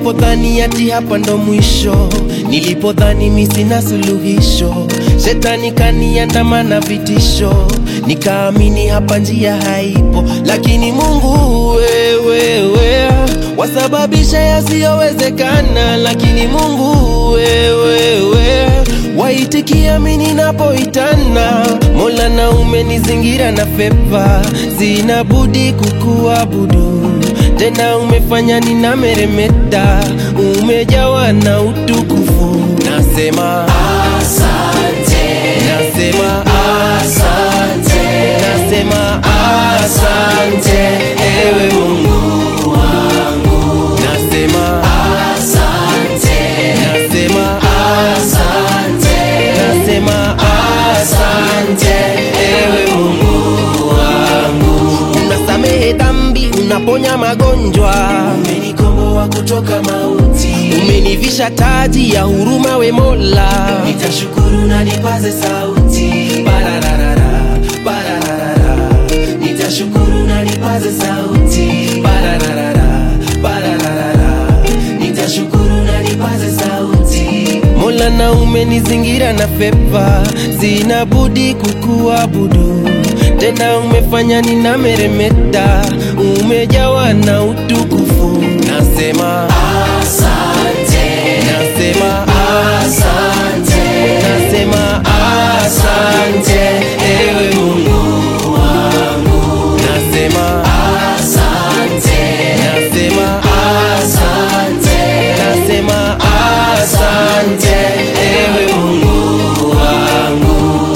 nilipodhani ati hapa ndo mwisho, nilipodhani mi sina suluhisho, shetani kaniandamana vitisho, nikaamini hapa njia haipo, lakini Mungu wewe, wewe wasababisha yasiyowezekana, lakini Mungu wewe, wewe waitikia mi ninapoitana. Mola na umenizingira na fepa, sina budi kukuabudu tena umefanya ninameremeta, umejawa na utukufu. Nasema asante, nasema asante, nasema asante, ewe Mungu wangu. Nasema asante, nasema asante, nasema asante, ewe Mungu wangu. Unasamehe dhambi, unaponya magonjwa, umenikomboa kutoka mauti, umenivisha taji ya huruma, we Mola, nitashukuru na nipaze sauti bararara, bararara, nitashukuru na nipaze sauti bararara, bararara, nitashukuru na nipaze sauti Mola na umenizingira na fepa, sina budi kukuabudu tena umefanya ninameremeta, umejawa na utukufu. Nasema asante, nasema asante, nasema asante, ewe Mungu wangu. Nasema asante, nasema asante, nasema asante, ewe Mungu wangu.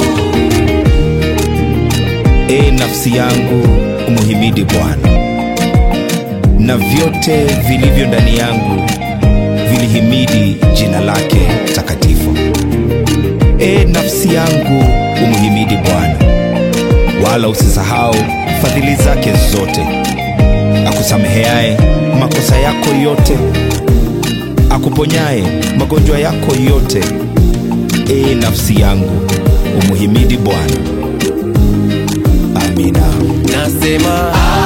E nafsi yangu umuhimidi Bwana, na vyote vilivyo ndani yangu vilihimidi jina lake takatifu. E nafsi yangu umuhimidi Bwana, wala usisahau fadhili zake zote, akusameheaye makosa yako yote, akuponyaye magonjwa yako yote. E nafsi yangu umuhimidi Bwana. Amina. Nasema